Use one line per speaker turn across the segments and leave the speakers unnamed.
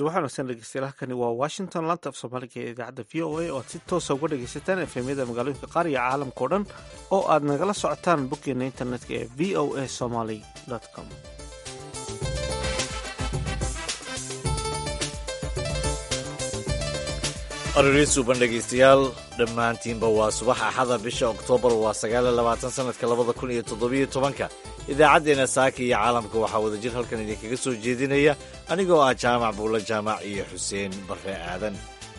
subax wanaagsan dhegeystayaal halkani waa washington laanta af soomaaliga ee idaacadda v o a oo aad si toosa uga dhegaysataan efemyada magaalooyinka qaar iyo caalamka o dhan oo aad nagala socotaan boggeena internetka ee v o a somaly com
aroriisuban dhegaystayaal dhammaantiinba waa subax axada bisha oktoobar waa sagaaliyo labaatan sanadka labada kun iyo toddobiyo tobanka idaacaddeenna saaka iyo caalamka waxaa wadajir halkan idinkaga soo jeedinaya anigoo ah jaamac buulla jaamac iyo xuseen barre aadan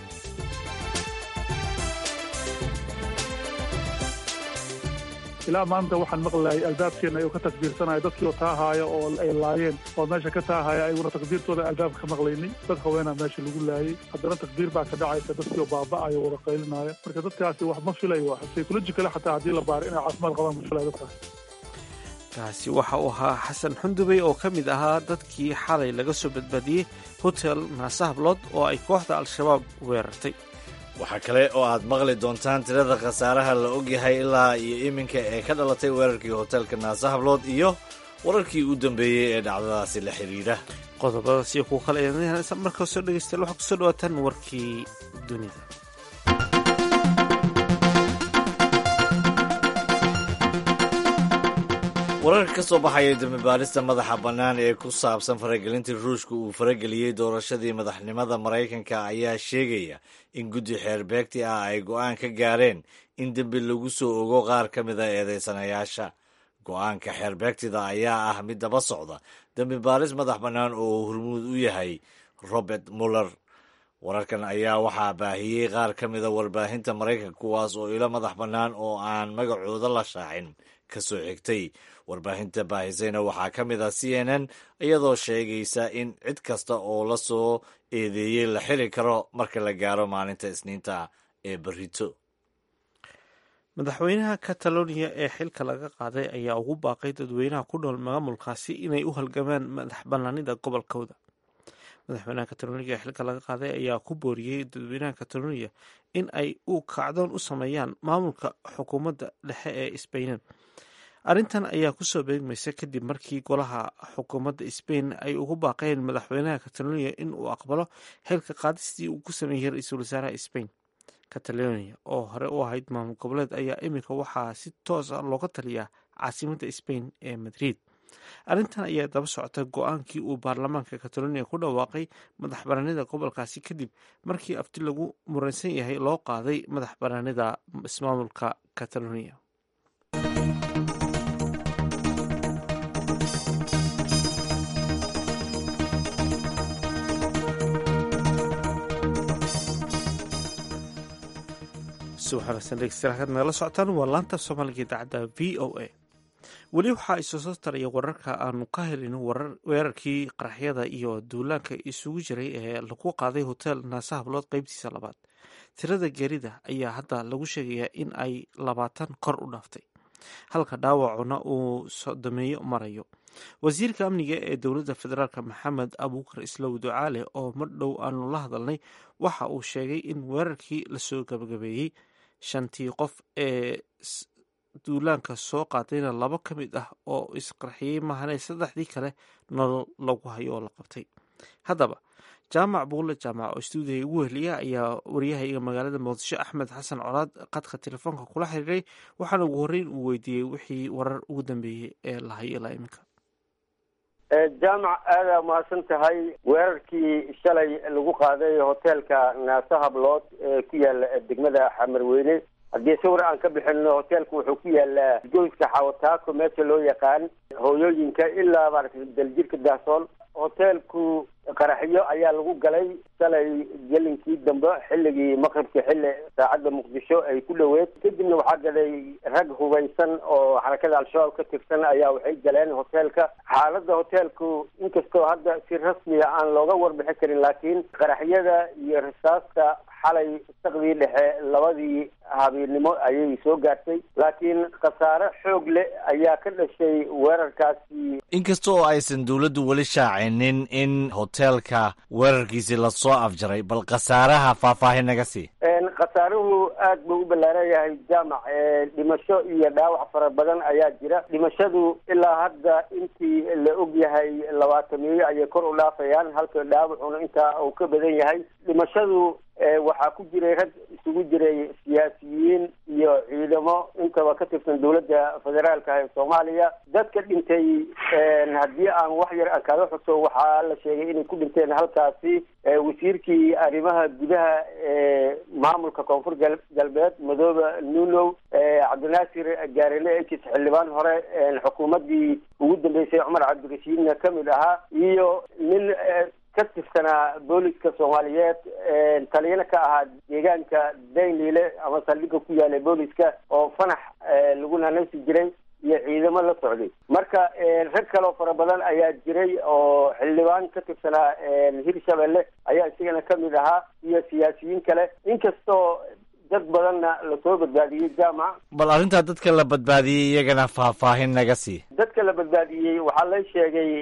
ilaa maanta waxaan maqlayay albaabkeenna ayuu ka takbiirsanaya dadkii oo taahaaya oo ay laayeen oo meesha ka taahaya ayaguna takbiirtooda albaabka ka maqlaynay dad haweenaa meesha lagu laayay haddana takbiir baa ka dhacaysa dadkii oo baaba'aya wada qaylinaya marka dadkaasi wax ma filayo psychologicale xataa haddii la baaro inay caafimaad qabaan ma filayo dadkaas
kaasi waxa uu ahaa xasan xundubey oo ka mid ahaa dadkii xalay laga soo badbaadiyey hotel naasahablood oo ay kooxda al-shabaab weerartay
waxaa kale oo aad maqli doontaan tirada khasaaraha la ogyahay ilaa iyo iminka ee ka dhalatay weerarkii hoteelka naasahablood iyo wararkii u dambeeyey ee dhacdadaasi la xidhiidha
qodobadaas iyo kuwa kale markaa soo dhegeystayaal waxaa kusoo dhawaataan warkii dunida
wararka ka soo baxaya dambibaarista madaxa bannaan ee ku saabsan faragelintii ruushka uu farageliyey doorashadii madaxnimada maraykanka ayaa sheegaya in guddi xeerbeegti ah ay go'aan ka gaareen in dembi lagu soo ogo qaar ka mida eedeysanayaasha go'aanka xeerbeegtida ayaa ah mid daba socda dembi baaris madax bannaan oo hormuud u yahay robert muller wararkan ayaa waxaa baahiyey qaar ka mida warbaahinta maraykanka kuwaas oo ilo madax bannaan oo aan magacooda la shaacin ka soo xigtay warbaahinta baahisayna waxaa ka mid ah c n n iyadoo sheegaysa in cid kasta oo la soo eedeeyey la xiri karo marka la gaaro maalinta isniinta ee berito
madaxweynaha catalonia ee xilka laga qaaday ayaa ugu baaqay dadweynaha ku nool maamulkaasi inay u halgamaan madax bannaanida gobolkooda madaxweynaha catalonia ee xilka laga qaaday ayaa ku booriyey dadweynaha catalonia in ay u kacdoon u sameeyaan maamulka xukuumadda dhexe ee sbainan arrintan ayaa kusoo beegmaysa kadib markii golaha xukuumadda sbain ay ugu baaqeen madaxweynaha catalonia in uu aqbalo xilka qaadistii uu ku sameeyey ra-iisul wasaaraha sbain catalonia oo hore u ahayd maamul goboleed ayaa iminka waxaa si toos ah looga taliyaa caasimadda sbain ee madrid arrintan ayaa daba socota go-aankii uu baarlamaanka catalonia ku dhawaaqay madax banaanida gobolkaasi kadib markii abti lagu muransan yahay loo qaaday madax banaanida ismaamulka catalonia subaxwanaagsan nagala socotaan waa laanta soomaaliga idaacadda v o a weli waxaa isoo soo taraya wararka aanu ka helin weerarkii qaraxyada iyo duulaanka isugu jiray ee lagu qaaday hotel naasahablood qeybtiisa labaad tirada geerida ayaa hadda lagu sheegayaa in ay labaatan kor u dhaaftay halka dhaawacuna uu sodomeeyo marayo wasiirka amniga ee dowladda federaalk maxamed abuukar islow ducaale oo mar dhow aanu la hadalnay waxa uu sheegay in weerarkii lasoo gabagabeeyey shantii qof ee duulaanka soo qaadayna labo ka mid ah oo isqarxiyey mahane saddexdii kale nolol lagu hayo oo la qabtay haddaba jaamac buulle jaamac oo stuudiga ugu heliya ayaa waryahayga magaalada muqdisho axmed xasan colaad qadka telefoonka kula xiriiray waxaana ugu horreyn uu weydiiyey wixii warar ugu dambeeyey ee la hayo ilaa iminka
jaamac aada mahadsan tahay weerarkii shalay lagu qaaday hoteelka naasahablood ee ku yaala degmada xamarweyne haddii sawir aan ka bixino hoteelku wuxuu ku yaalaa goyska xawataako meesha loo yaqaan hooyooyinka ilaa maaragtay daljirka daasool hoteelku qaraxyo ayaa lagu galay shalay gelinkii dambe xilligii maqribka xilli saacadda muqdisho ay ku dhoweed kadibna waxaa gaday rag hubaysan oo xarakada al-shabaab ka tirsan ayaa waxay galeen hoteelka xaaladda hoteelku inkastoo hadda si rasmiya aan looga warbixin karin laakiin qaraxyada iyo rasaasta xalay saqdii dhexe labadii habeennimo ayay soo gaartay laakiin khasaare xoog leh ayaa ka dhashay weerarkaasi
inkasta oo aysan dowladdu weli shaacinin in hoteelka weerarkiisi lasoo afjaray bal khasaaraha faahfaahin naga sii
khasaaruhu aad buu u ballaaran yahay jaamac dhimasho iyo dhaawac fara badan ayaa jira dhimashadu ilaa hadda intii la og yahay labaatamiyo ayay kor u dhaafayaan halka dhaawacuna intaa uu ka badan yahay dhimashadu waxaa ku jiray rag isugu jiray siyaasiyiin iyo ciidamo intaba ka tirsan dowladda federaalka ee soomaaliya dadka dhintay haddii aan wax yar aan kaga xuso waxaa la sheegay inay ku dhinteen halkaasi wasiirkii arrimaha gudaha ee maamulka koonfur galbeed madoobe nunow cabdinaasir gaarele ekis xildhibaan hore xukuumaddii ugu dambeysay cumar cabdirashiidna kamid ahaa iyo nin ka tirsanaa booliska soomaaliyeed taliyana ka ahaa deegaanka daynile ama saldhigga ku yaala booliska oo fanax lagu nanaysi jiray iyo ciidamo la socday marka rag kaloo fara badan ayaa jiray oo xildhibaan ka tirsanaa hirshabelle ayaa isagana kamid ahaa iyo siyaasiyiin kale inkastoo dad badanna lasoo badbaadiyey jaamac
bal arrintaa dadka la badbaadiyey iyagana faahfaahin naga sii
dadka la badbaadiyey waxaa la sheegay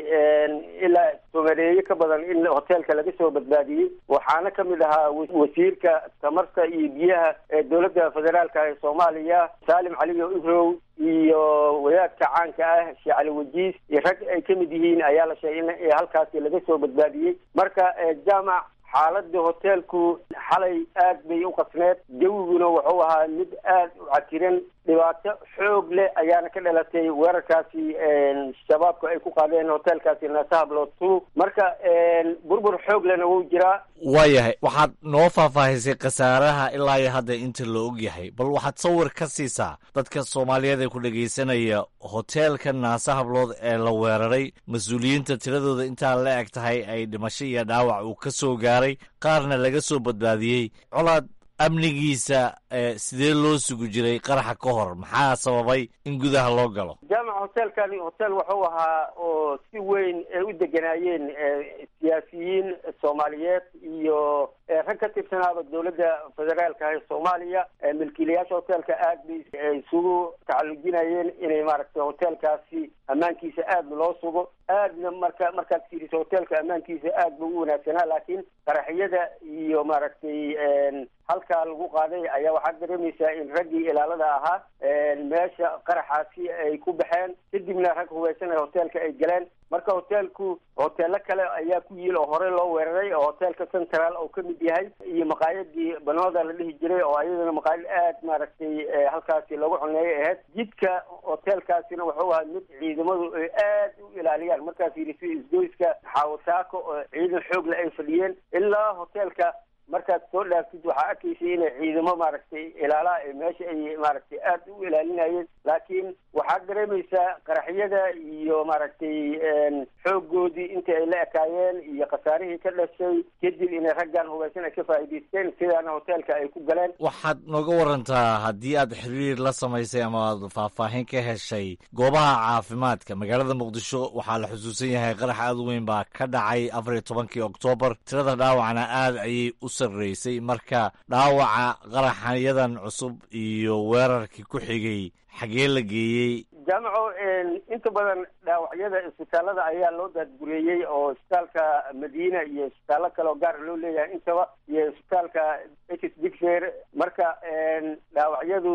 ilaa somareeye ka badan in hoteelka laga soo badbaadiyey waxaana kamid ahaa wasiirka tamarta iyo biyaha ee dowladda federaalka ee soomaaliya saalim caliyo ibrow iyo wadaadka caanka ah sheekh cali wajiis iyo rag ay kamid yihiin ayaa la sheegay in halkaasi laga soo badbaadiyey marka jaamac xaaladda hoteelku xalay aad bay u qasneed jawiguna wuxuu ahaa mid aad u cakiran dhibaato xoog leh ayaana ka dhalatay weerarkaasi shabaabka ay ku qaadeen hoteelkaasi nasahablo two marka burbur xoog lehna wuu jiraa
waayahay waxaad noo faahfaahisay khasaaraha ilaa iyo hadda inta la og yahay bal waxaad sawir ka siisaa dadka soomaaliyeed ee ku dhegaysanaya hoteelka naase hablood ee la weeraray mas-uuliyiinta tiradooda intaa la eg tahay ay dhimasho iyo dhaawac uu ka soo gaaray qaarna laga soo badbaadiyey colaad amnigiisa sidee loo sugu jiray qaraxa ka hor maxaa sababay in gudaha loo galo
jaamac hoteelkani hotel wuxuu ahaa oo si weyn ay u deganaayeen siyaasiyiin soomaaliyeed iyo rag ka tirsanaaba dowladda federaalka ee soomaaliya milkiilayaasha hoteelka aad bay isugu tacalujinayeen inay maaragtay hoteelkaasi ammaankiisa aad loo sugo aadna marka markaad fiiriso hoteelka ammaankiisa aad buu u wanaagsanaa laakiin qaraxyada iyo maaragtay halkaa lagu qaaday ayaa waxaad dareemaysaa in raggii ilaalada ahaa meesha qaraxaasi ay ku baxeen kadibna rag hubaysan ee hoteelka ay galeen marka hoteelku hoteelo kale ayaa ku yiil oo horey loo weeraray oo hoteelka central oo kamid yahay iyo maqaayadii banooda la dhihi jiray oo ayadana maqaayad aad maaragtay halkaasi lagu cuneeyay ahayd jidka hoteelkaasina wuxuu ahaa mid ciidamadu ay aad u ilaaliyaan markaad fiiriso isgoyska xaawasaako oo ciidan xoogle ay fadhiyeen ilaa hoteelka markaad soo dhaaftid waxaa arkaysay inay ciidamo maaragtay ilaalaha ee meesha ay maaragtay aad u ilaalinayeen laakiin waxaad dareemaysaa qaraxyada iyo maaragtay xooggoodii inta ay la ekaayeen iyo khasaarihii ka dhashay kadib inay raggan hubaysan ay ka faa'iidaysteen sidaana hoteelka ay ku galeen
waxaad nooga warantaa haddii aad xiriir la samaysay ama aad faahfaahin ka heshay goobaha caafimaadka magaalada muqdisho waxaa la xusuusan yahay qarax aad u weyn baa ka dhacay afar iyo tobankii oktoobar tirada dhaawacna aad ayay u sarreysay marka dhaawaca qaraxyadan cusub iyo weerarkii ku xigay xagee la geeyey
jaamaco inta badan dhaawacyada isbitaalada ayaa loo daadgureeyey oo isbitaalka madiina iyo isbitaallo kale oo gaar loo leeyahay intaba iyo isbitaalka ex digfer marka dhaawacyadu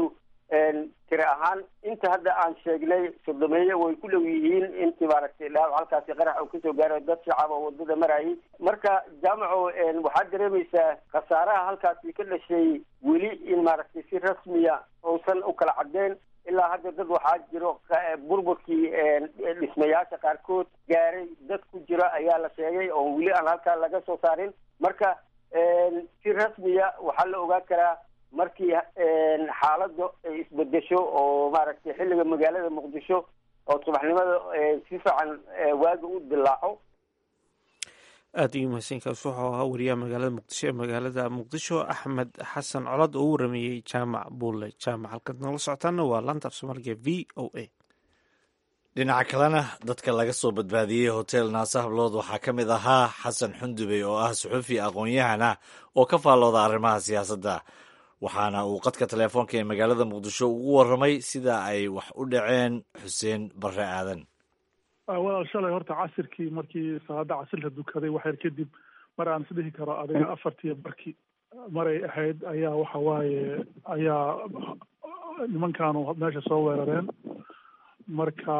tiri ahaan inta hadda aan sheegnay sodomeeye way ku dhow yihiin intii maaragtay dhaawac halkaasi qarax uu kasoo gaaray dad shacab oo wadada marayay marka jaamaco waxaad dareemaysaa khasaaraha halkaasi ka dhashay weli in maaragtay si rasmiya uusan u kala caddeyn ilaa hadda dad waxaa jiro burburkii dhismayaasha qaarkood gaaray dad ku jiro ayaa la sheegay oo weli aan halkaa laga soo saarin marka si rasmiya waxaa la ogaan karaa markii xaaladda ay isbedesho oo maaragtay xilliga magaalada muqdisho oo subaxnimada si fiican waaga u dilaaco
aada iyo mahadsankaas wuxuu ahaa wariyaha magaalada muqdisho ee magaalada muqdisho axmed xasan colad oo u warameeyey jaamac buulle jaamac halkaad noola socotaana waa laanta af soomaaliga v o a
dhinaca kalena dadka laga soo badbaadiyey hotel naase hablood waxaa ka mid ahaa xasan xundubey oo ah suxufi aqoon-yahan ah oo ka faallooda arrimaha siyaasadda waxaana uu qadka teleefoonka ee magaalada muqdisho ugu warramay sida ay wax u dhaceen xuseen barre aadan
walaal shalay horta casirkii markii salaada casirka dukaday waxyar kadib mar aan isdhihi karo adiga afartiiyo barkii maray ahayd ayaa waxa waaye ayaa nimankaanu meesha soo weerareen marka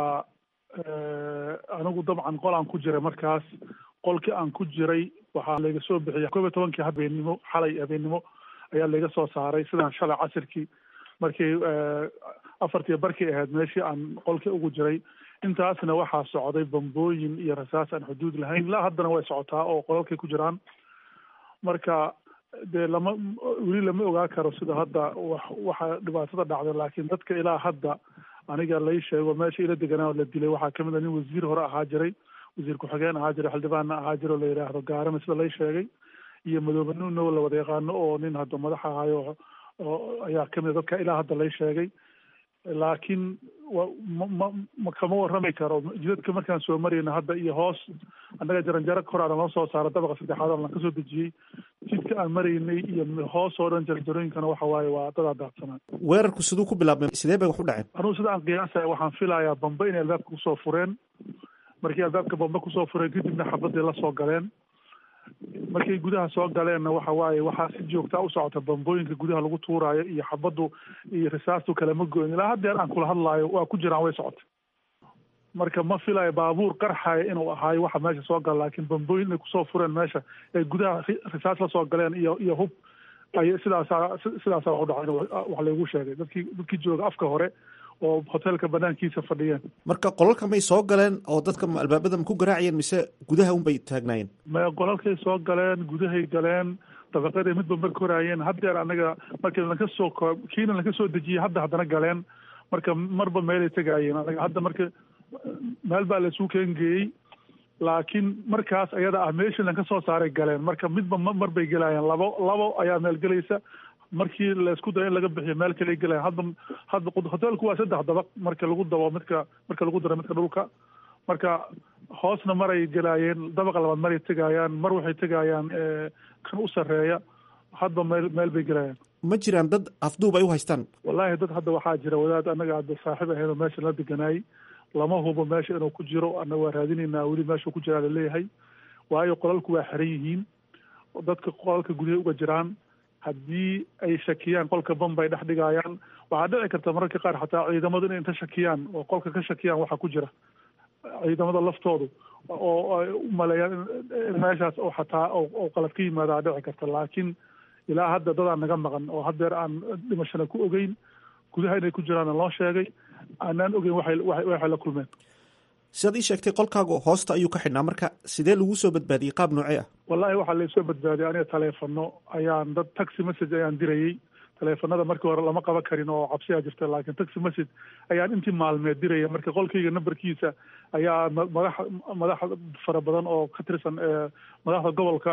anigu dabcan qol aan ku jiray markaas qolkii aan ku jiray waxaa layga soo bixiyay koob iyo tobankii habeenimo xalay habeennimo ayaa layga soo saaray sidaan shalay casirkii markii afartii barkii ahayd meeshii aan qolkii ugu jiray intaasna waxaa socday bambooyin iyo rasaas aan xuduud lahayn ilaa haddana way socotaa oo qolalkay ku jiraan marka dee lama weli lama ogaa karo sida hadda wax waxa dhibaatada dhacday laakiin dadka ilaa hadda aniga lay sheego meesha ila deganaa la dilay waxaa kamid a nin wasiir hore ahaa jiray wasiir ku-xigeen ahaa jiray xildhibaanna ahaa jira oo la yidhaahdo gaarame sida lay sheegay iyo madoobe nuunow la wada yaqaano oo nin hadda madax ahayo oo ayaa kamid a dadka ilaa hadda lay sheegay laakiin wa ma ma ma kama warrami karo jidadka markaan soo marayna hadda iyo hoos annaga jaranjaro koraana loo soo saaro dabaqa saddexaad oo lan kasoo dejiyey jidka aan maraynay iyo hoos oo dhan jaranjarooyinkana waxa waaye waa dadaa daadsanaa
weerarku siduu ku bilaabmay sidee bay wax u dhaceen
anugu sida aan qiyaasaya waxaan filayaa bambe inay albaabka kusoo fureen markii albaabka bambe kusoo fureen kadibna xabadii la soo galeen markay gudaha soo galeenna waxa waaye waxaa si joogtaa u socota bambooyinka gudaha lagu tuuraayo iyo xabaddu iyo risaastu kalema goyn ilaa haddeer aan kula hadlaayo waa ku jiraan way socota marka ma filayo baabuur qarxaya inuu ahaayo waxa meesha soo gala laakiin bambooyin inay kusoo fureen meesha ay gudaha risaas la soo galeen iyo iyo hub ay sidaasaa sidaasaa wax u dhacay wax laygu sheegay dadkii dadkii jooga afka hore oo hoteelka banaankiisa fadhiyeen
marka qolalka may soo galeen oo dadka albaabada ma ku garaacayeen mise gudaha unbay taagnaayeen
ma qolalkay soo galeen gudahay galeen dabaqaday midba mar koraayeen haddeer anaga markii lanka soo kiina lanka soo dejiyey hadda haddana galeen marka marba meelay tegaayeen anaga hadda marka meel baa laisuu keengeeyey laakiin markaas ayada ah meeshii lanka soo saaray galeen marka midba mar bay gelaayeen labo labo ayaa meel gelaysa markii laisku dayo in laga bixiyo meel kale gelayan hadda hadda hoteelku waa saddex dabaq marka lagu dabo midka marka lagu daro midka dhulka marka hoosna maray gelaayeen dabaqa labaad maray tegaayaan mar waxay tegaayaan kan u sarreeya hadba meel meel bay gelayaan
ma jiraan dad afduub ay u haystaan
wallaahi dad hadda waxaa jira wadaad annaga hadda saaxiib ahayn oo meesha la deganaayey lama hubo meesha inuu ku jiro ana waa raadinaynaa weli meeshuu ku jiraa laleeyahay waayo qolalku waa xiran yihiin dadka qolalka gudahay uga jiraan haddii ay shakiyaan qolka bam bay dhex dhigaayaan waxaa dhici karta mararka qaar xataa ciidamadu inay inta shakiyaan oo qolka ka shakiyaan waxaa ku jira ciidamada laftoodu oo ay u maleeyaan in meeshaas oo xataa oo qalad ka yimaadaa dhici karta laakiin ilaa hadda dadaan naga maqan oo haddeer aan dhimashana ku ogeyn gudaha inay ku jiraana loo sheegay aanaan ogeyn waxay waxay la kulmeen
sidaad ii sheegtay qolkaagu hoosta ayuu ka xidhnaa marka sidee lagu soo badbaadiyey qaab noocee ah
wallahi waxaa laysoo badbaadiyay aniga taleefano ayaan dad taxi message ayaan dirayey taleefanada markii hore lama qaban karin oo cabsiyaa jirta laakiin taxi message ayaan intii maalmeed diraya marka qolkayga nambarkiisa ayaa madax madax fara badan oo ka tirsan madaxda gobolka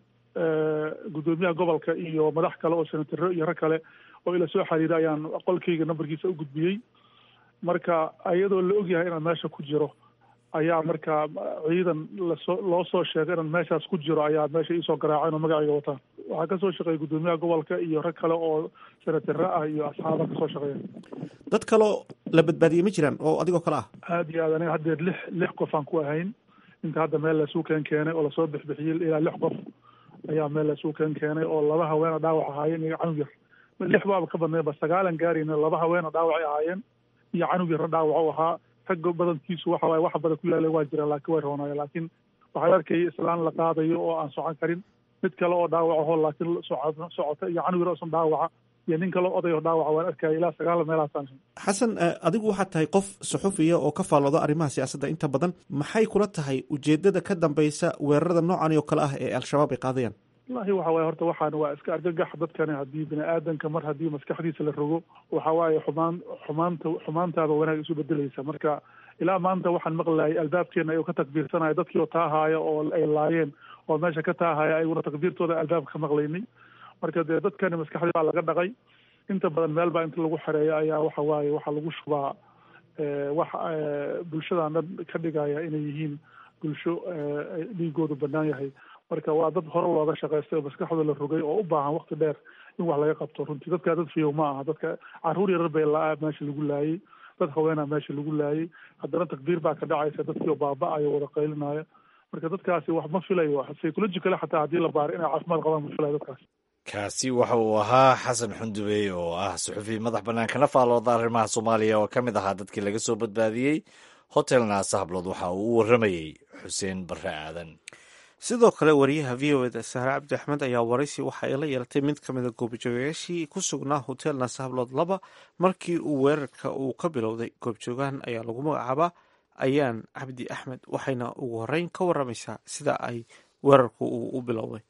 guddoomiyaha gobolka iyo madax kale oo senataro iyo rag kale oo ila soo xiriira ayaan qolkayga nambarkiisa u gudbiyey marka iyadoo la ogyahay inaan meesha ku jiro ayaa marka ciidan lasoo loo soo sheegay inaan meeshaas ku jiro ayaa meesha iisoo garaaceen oo magacayga wataan waxaa kasoo shaqeeyay guddoomiyaha gobolka iyo rag kale oo senatare ah iyo asxaaba kasoo shaqeeya
dad kaleo la badbaadiyey ma jiraan oo adigoo kale ah
aada iyo aad aniga haddeer lix lix qof aan ku ahayn inta hadda meel laisuu keen keenay oo lasoo bixbixiyey ilaa lix qof ayaa meel laisuu keen keenay oo laba haweena dhaawac ahaayeen iyo canug yar lix baaba ka badnayba sagaalan gaarayna laba haweena dhaawacay ahaayeen iyo canug yarna dhaawac u ahaa ragga badankiisu waxa waaye wax badan ku yaalay waa jiraan laakiin way roonaayen laakiin waxaa arkayay islaan la qaadayo oo aan socon karin mid kale oo dhaawacaho laakiin socota iyo canug yar osan dhaawaca iyo nin kale odayo dhaawaca waan arkaya ilaa sagaal meelahaasaan
xasan adigu waxaad tahay qof suxufiya oo ka faallooda arrimaha siyaasadda inta badan maxay kula tahay ujeedada ka dambeysa weerarada noocan oo kale ah ee al-shabaab ay qaadayaan
wallahi waxa waaye horta waxaan waa iska argagax dadkani haddii bini aadanka mar haddii maskaxdiisa la rogo waxa waaye xumaan xumaanta xumaantaaba wanaag isu bedelaysa marka ilaa maanta waxaan maqlayay albaabkeena ayuu ka takbiirsanaya dadkii oo taahaaya oo ay laayeen oo meesha ka taahaya ayaguna takbiirtooda albaabka ka maqlaynay marka dee dadkani maskaxdii baa laga dhaqay inta badan meel baa inta lagu xereeya ayaa waxa waaye waxaa lagu shubaa wax bulshadan dhan ka dhigaya inay yihiin bulsho dhiigoodu banaan yahay marka waa dad hore looga shaqaystay oo maskaxdooda la rogay oo u baahan wakti dheer in wax laga qabto runtii dadkaa dad fiyow ma aha dadka caruur yarar bay la meesha lagu laayay dad haweenaa meesha lagu laayay haddana takbiir baa ka dhacaysa dadkii oo baaba-ayo wada qaylinaayo marka dadkaasi wax ma filayo psychological xataa haddii la baaro inay caafimaad qabaan ma filayo dadkaasi
kaasi waxa uu ahaa xasan xundubey oo ah suxufi madax bannaan kana faalooda arrimaha soomaaliya oo ka mid ahaa dadkii laga soo badbaadiyey hotel naasa hablood waxa uu u warramayey xuseen barre aadan
sidoo kale wariyaha v o eda sahre cabdi axmed ayaa waraysi waxa ay la yeelatay mid ka mida goobjoogayaashii ku sugnaa hotel naasa hablood laba markii uu weerarka uu ka bilowday goobjoogahan ayaa lagu magacaabaa ayaan cabdi axmed waxayna ugu horeyn ka waramaysaa sida ay weerarku uu u bilowday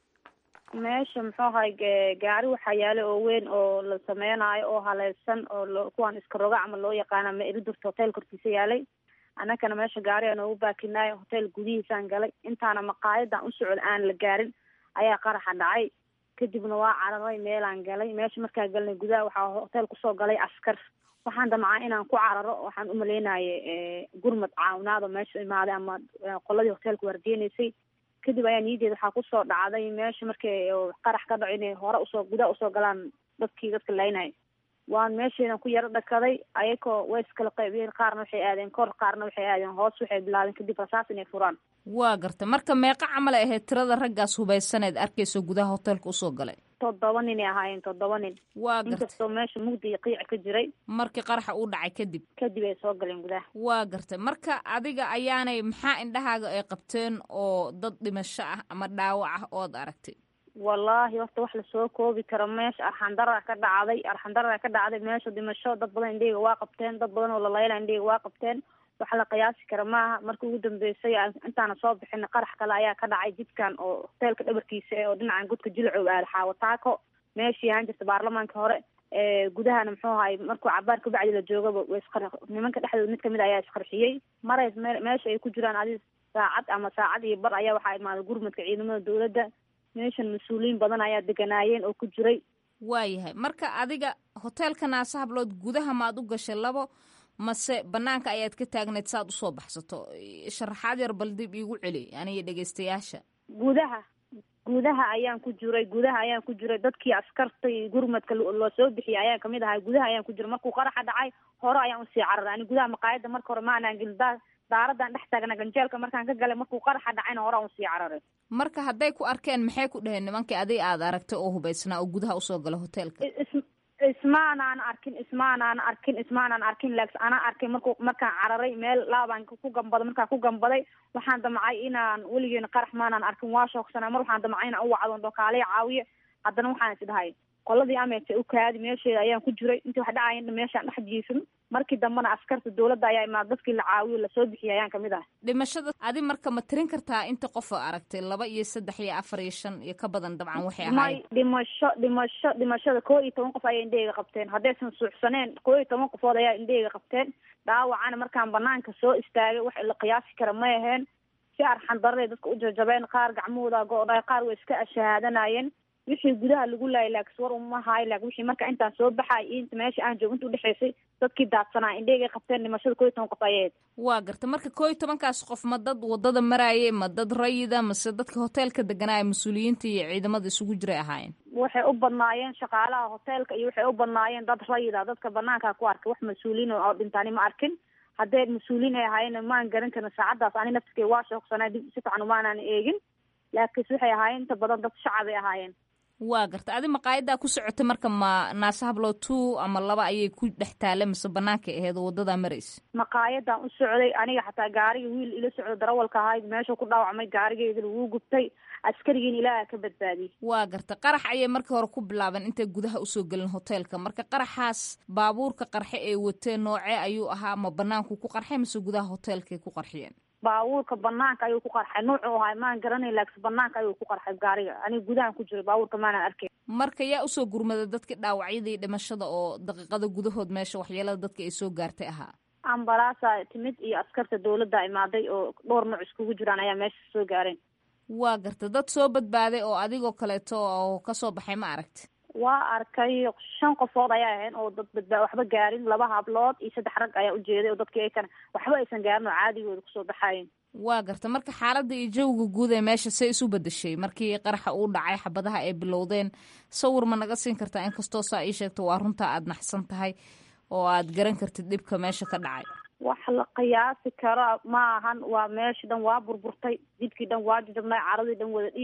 meesha muxuu ahay gaari waxaa yaala oo weyn oo la sameynayo oo haleysan oo kuwaan iska roga ama loo yaqaana ma iridurta hotel korkiisa yaalay annagana meesha gaari aan noogu baakinayo hotel gudihiisaan galay intaana maqaayadan u socod aan la gaarin ayaa qaraxa dhacay kadibna waa cararay meelaan galay meesha markaa galnay gudaha waxaa hotel kusoo galay askar waxaan damcaa inaan ku cararo waxaan umaleynaye gurmad caawinaado meesha imaaday ama qoladii hotelka waardiyenaysay kadib ayaa niyadeeda waxaa kusoo dhacday meesha markay qarax ka dhaco inay hore usoo gudaha usoo galaan dadkii dadka laynay waan meeshaydan ku yaro dhakaday ayakoo way iskala qaybiyeen qaarna waxay aadeen kor qaarna waxay aadeen hoos waxay bilaabeen kadib rasaas inay furaan
waa garta marka meeqa camal ay ahayd tirada raggaas hubaysaneed arkayso gudaha hotelka usoo galay
toddoba ninay ahaayeen toddoba nin
waa garta
inkastoo meesha mugdi iyo qiic ka jiray
markii qaraxa uu dhacay kadib
kadib ay soo galeen gudaha
waa garta marka adiga ayaanay maxaa indhahaaga ay qabteen oo dad dhimasho ah ama dhaawac ah ood aragtay
wallaahi horta wax lasoo koobi karo meesha arxandara ka dhacday arxandara ka dhacday meesha dhimasho dad badan indheyga waa qabteen dad badan oo lalayla indheyga waa qabteen wax la qiyaasi kara maaha markii ugu dambeysay intaana soo bixin qarax kale ayaa ka dhacay jidkan oo hoteelka dhabarkiisa eh oo dhinacan godka jilcow aada xaawataako meeshii ahaan jirta baarlamaanka hore gudahana muxuu ahay markuu cabaar kabacdi la joogaba way isqar nimanka dhexdooda mid kamid ayaa isqarxiyey maray meesha ay ku jiraan adi saacad ama saacad iyo bar ayaa waxaa imaaday gurmadka ciidamada dowladda meeshan mas-uuliyiin badan ayaa deganaayeen oo ku jiray
waayahay marka adiga hoteelka naasa hablood gudaha maad u gashay labo mase banaanka ayaad ka taagneed saaad usoo baxsato sharaxaad yar bal dib iigu celi aniyo dhegeystayaasha
gudaha gudaha ayaan ku jiray gudaha ayaan ku jiray dadkii askarta iyo gurmadka loo soo bixiyay ayaan kamid ahay gudaha ayaan ku jiray markuu qaraxa dhacay hore ayaan usii cararay ani gudaha maqaayada marka hore ma anaan gelin daa daaradan dhex taagna ganjeelka markaan ka galay markuu qaraxa dhacayna hore aan usii cararay
marka hadday ku arkeen maxay ku dhaheen nimankii adig aad aragtay oo hubaysnaa oo gudaha usoo gala hoteelka
ismaanaan arkin ismaanaan arkin ismaanaan arkin laaks anaa arkay marku markaan cararay meel laabaan ku gambaday markaan ku gambaday waxaan damcay inaan weligeena qarax maanaan arkin waa shoogsanaa mar waxaan damcay inaan u wacdo dhokaalaya caawiye haddana waxaan is dhahay qoladii ameerta u kaadi meesheeda ayaan ku jiray intii wax dhacayan meeshaan dhex jiifin markii dambena askarta dowladda ayaa imaada dadkii la caawiyo lasoo bixiyay ayaan kamid ah
dhimashada adi marka ma tirin kartaa inta qof aragtay laba iyo saddex iyo afar iyo shan iyo ka badan dabcan waxay
may
ahaayeen
dhimasho dhimasho dhimashada koo iyo toban qof ayay indhaheyga qabteen haddaysan suuxsaneen koo iyo toban qofood ayaa indhaheyga qabteen dhaawacana markaan banaanka soo istaagay wax la qiyaasi kara may aheen si arxan darray dadka u jajabeen qaar gacmahooda go-dhay qaar way iska ashahaadanayeen wixii gudaha lagu laayay laaks war uma haay laak wixii marka intaan soo baxay iyo inta meesha aan joogo inta udhexaysay dadkii daadsanaa indhaheyga qabteen dhimashada koo iyo toban qof ayayd
waa garta marka koo iyo tobankaas qof ma dad wadada maraayay ma dad rayida mase dadka hoteelka deganaya mas-uuliyiinta iyo ciidamada isugu jiray ahaayeen
waxay u badnaayeen shaqaalaha hoteelka iyo waxay u badnaayeen dad rayida dadka banaanka ku arkay wax mas-uuliyiin oo dhintaani ma arkin haddee mas-uuliyiin ay ahaayeen maan garan karin saacaddaas ani naftikay waa shoogsanaa dib si fiican umaanaan eegin laakiinse waxay ahaayeen inta badan dad shacabay ahaayeen
waa garta adi maqaayadaa ku socotay marka ma naasa hablood two ama laba ayay ku dhex taale mise banaanka aheed oo wadadaa maraysa
maqaayadan u socday aniga xataa gaariga wiil ila socdo darawalka ahayd meesha ku dhaawacmay gaarigeeda laguu gubtay askarigiin ilaaha ka badbaadiyey
waa garta qarax ayay markii hore ku bilaabeen intay gudaha usoo gelin hoteelka marka qaraxaas baabuurka qarxe ee wateen noocee ayuu ahaa ma banaanku ku qarxay mise gudaha hoteelkay ku qarxiyeen
baabuurka banaanka ayuu ku qarxay nuucuu ahay maan garanay laakiin banaanka ayuu ku qarxay gaariga aniga gudahan ku jiray baabuurka maanaan arkay
marka yaa usoo gurmaday dadkii dhaawacyadii dhimashada oo daqiiqada gudahood meesha waxyeelada dadka ay soo gaartay ahaa
ambalaasa timid iyo askarta dowladda imaaday oo dhowr nooc iskugu jiraan ayaa meesha soo gaareen
waa garta dad soo badbaaday oo adigoo kaleeto oo kasoo baxay ma aragti
waa arkay shan qofood ayaa ahayn oo dad badbaa waxba gaarin laba hablood iyo saddex rag ayaa ujeeday oo dadkii aykan waxba aysan gaarin oo caadigooda kusoo baxayen
waa garta marka xaaladda iyo jawiga guud ee meesha say isu bedeshay markii qaraxa uu dhacay xabadaha ay bilowdeen sawir ma naga siin kartaa inkastoo saa ii sheegto waa runtaa aada naxsan tahay oo aad garan kartid dhibka meesha ka dhacay
wax la qiyaasi karo ma ahan waa meesha dhan waa burburtay jidkii dhan waa jajabnay caradii dhan wada dhiig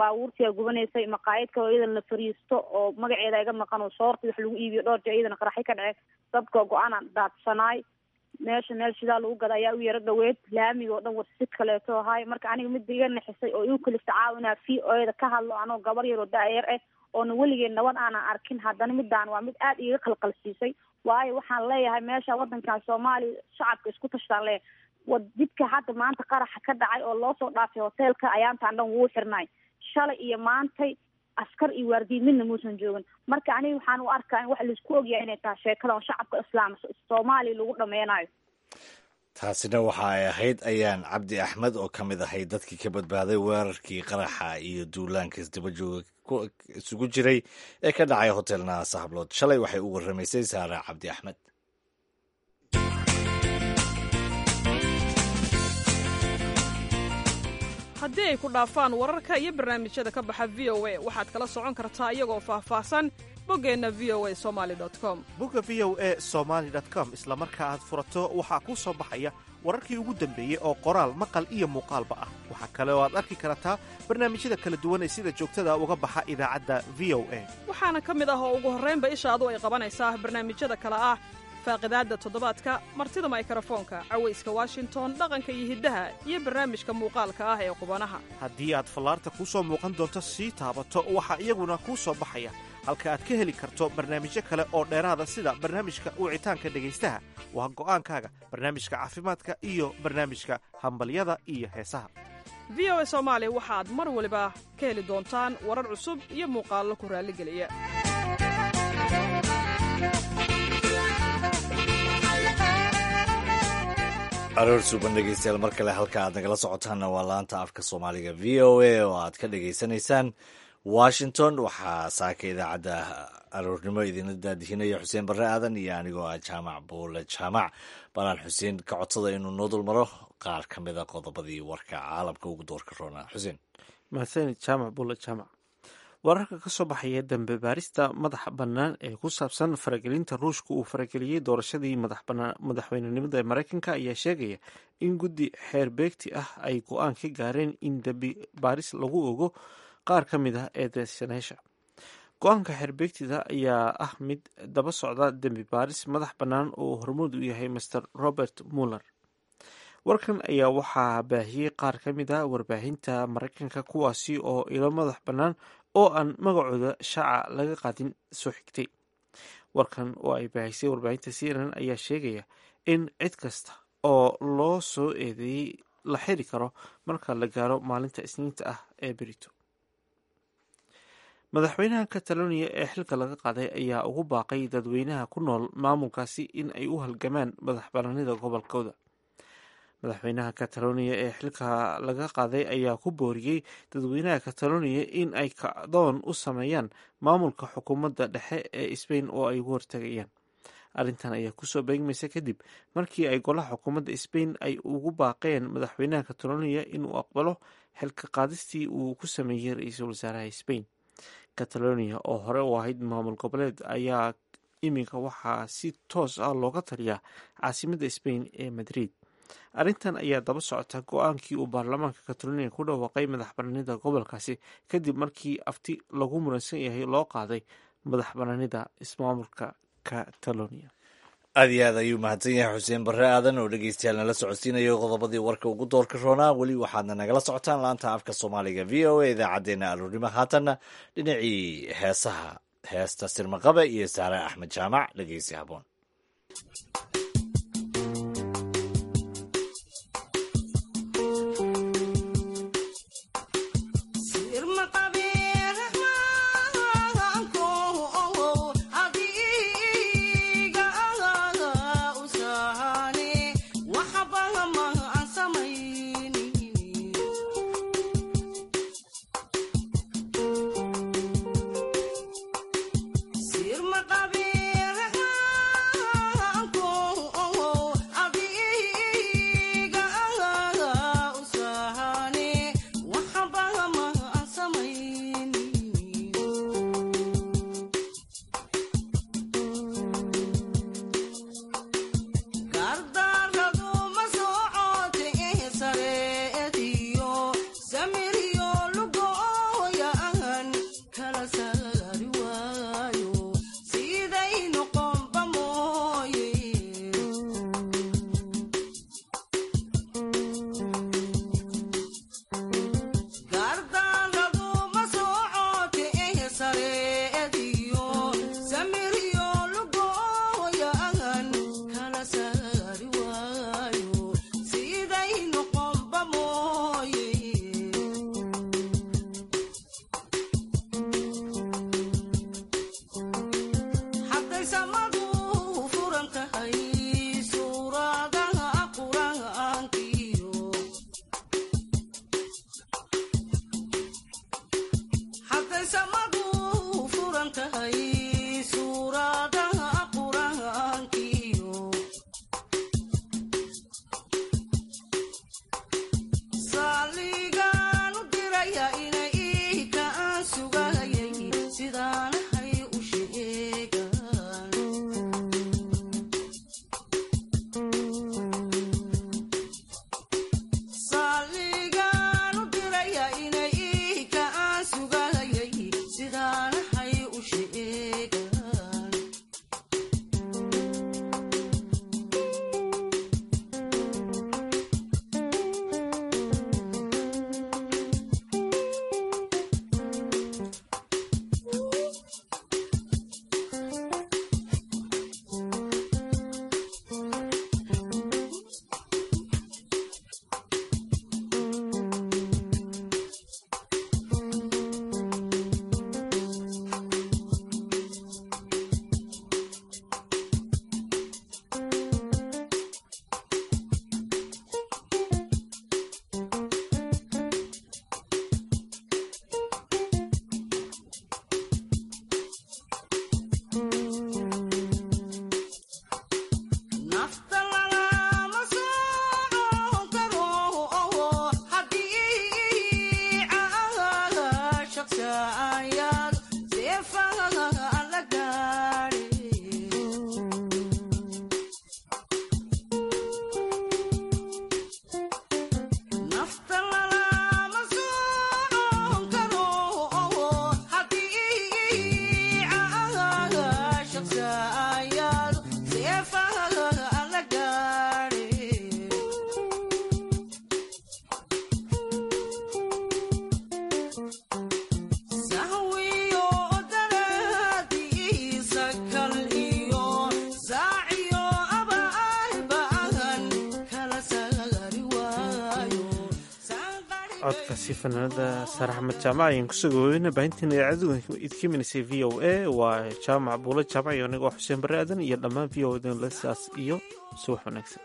baabuurtiyaa gubanaysay maqaayad kaloo iyadana la fariisto oo magaceeda iga maqan oo soorta wax lagu iibiyo dhowr jee iyadana qaraxi ka dhaceen dadka go-aan daadsanaay meesha meel shidaa lagu gada ayaa u yaro dhaweed laamiga oo dhan warsid kaleeto ahaay marka aniga midda iga naxisay oo igu kalifta caawinaa v o eda ka hadlo anoo gabar yaroo da-yar ah oona weligeed nabad aanan arkin haddana midaan waa mid aada iga qalqalsiisay waayo waxaan leeyahay meesha wadankan soomaaliya shacabka isku tashtaan leeyahay wa jidka hadda maanta qaraxa ka dhacay oo loo soo dhaafay hoteelka ayaantaan dhan wuu xirnay shalay iyo maantay askar iyo waardiye midna muusan joogin marka aniga waxaan u arkaa in wax laisku ogyahay inay tahay sheekada oo shacabka islaam soomaaliya lagu dhameynayo
taasina waxa ay ahayd ayaan cabdi axmed oo ka mid ahay dadkii ka badbaaday weerarkii qaraxa iyo duulaanka isdaba jooga isugu jiray ee ka dhacay hotel naasa hablood shalay waxay u warramaysay saare cabdi axmed
haddii ay ku dhaafaan wararka iyo barnaamijyada ka baxa v o a waxaad kala socon kartaa iyagoo faahfaahsan boggeenna v o a somali com
bogga v o a somaali com isla marka aad furato waxaa kuu soo baxaya wararkii ugu dambeeyey oo qoraal maqal iyo muuqaalba ah waxaa kale oo aad arki kartaa barnaamijyada kala duwan ee sida joogtada uga baxa idaacadda v o a
waxaana ka mid ah oo ugu horraynba ishaadu ay qabanaysaa barnaamijyada kale ah faaqidaadda toddobaadka martida maykrofoonka cawayska washington dhaqanka iyo hiddaha iyo barnaamijka muuqaalka ah ee qubanaha
haddii aad fallaarta kuu soo muuqan doonto sii taabato waxaa iyaguna kuu soo baxaya halka aad ka heli karto barnaamijyo kale oo dheeraada sida barnaamijka wicitaanka dhegaystaha waa go'aankaaga barnaamijka caafimaadka iyo barnaamijka hambalyada iyo heesaha
v o a soomaali waxaad mar waliba ka heli doontaan warar cusub iyo muuqaallo ku raalligeliya
aroor suuban dhegeystayaal mar kale halka aad nagala socotaanna waa laanta afka soomaaliga v o a oo aad ka dhegaysanaysaan washington waxaa saaka idaacadda aroornimo idinla daadihinaya xuseen barre aadan iyo anigoo ah jaamac buule jaamac balaan xuseen ka codsada inuu noo dulmaro qaar ka mida qodobadii warka caalamka ugu doorka roonaa xuseen
mahadsanid jaamac buule jaamac wararka ka soo baxaya dambe baarista madaxa bannaan ee ku saabsan faragelinta ruushka uu farageliyey doorashadii madaxweynenimada ee mareykanka ayaa sheegaya in guddi xeer beegti ah ay go-aan ka gaareen in dambi baaris lagu ogo qaar ka mid ah eedeysanayaasha go-aanka xeerbeegtida ayaa ah mid daba socda dembi baaris madax bannaan oo hormuud u yahay master robert muller warkan ayaa waxaa baahiyey qaar ka mid ah warbaahinta mareykanka kuwaasi oo ilo madax bannaan oo aan magacooda shaaca laga qaadin soo xigtay warkan oo ay baahisay warbaahinta cnn ayaa sheegaya in cid kasta oo loo soo eedeeyey la xiri karo marka la gaaro maalinta isniinta ah ee berito madaxweynaha catalonia ee xilka laga qaaday ayaa ugu baaqay dadweynaha ku nool maamulkaasi in ay u halgamaan madax banaanida gobolkooda madaxweynaha catalonia ee xilka laga qaaday ayaa ku booriyey dadweynaha catalonia in ay kacdoon u sameeyaan maamulka xukuumadda dhexe ee sbain oo ay ugu hortagayaan arrintan ayaa kusoo beegmaysa kadib markii ay golaha xukuumadda sbain ay ugu baaqeen madaxweynaha catalonia inuu aqbalo xilka qaadistii uu ku sameeyey ra-iisul wasaaraha sbain catalonia oo hore u ahayd maamul goboleed ayaa iminka waxaa si toos ah looga taliyaa caasimadda sbain ee madrid arrintan ayaa daba socota go-aankii uu baarlamaanka catalonia ku dhawaaqay madax banaanida gobolkaasi kadib markii afti lagu muransan yahay loo qaaday madax banaanida ismaamulka catalonia
aad iyo aad ayuu mahadsan yahay xuseen barre aadan oo dhegeystayaal nala socodsiinayo qodobadii warka ugu doorka roonaa weli waxaadna nagala socotaan laanta afka soomaaliga v o a idaacaddeenna aroornimo haatanna dhinacii heesaha heesta sirmaqabe iyo saare axmed jaamac dhegeysi haboon
Sirma qabe
codkaasi fanaanada saare axmed jaamac ayaan kusoo gaboobeyna baahinteena idaacadu idka imaneysay v o a waa jaamac buulo jaamac iyo anigoo xuseen barre aadan iyo dhammaan v o a saas iyo subax wanaagsan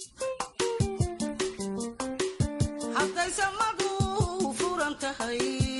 hadday samadu furan tahay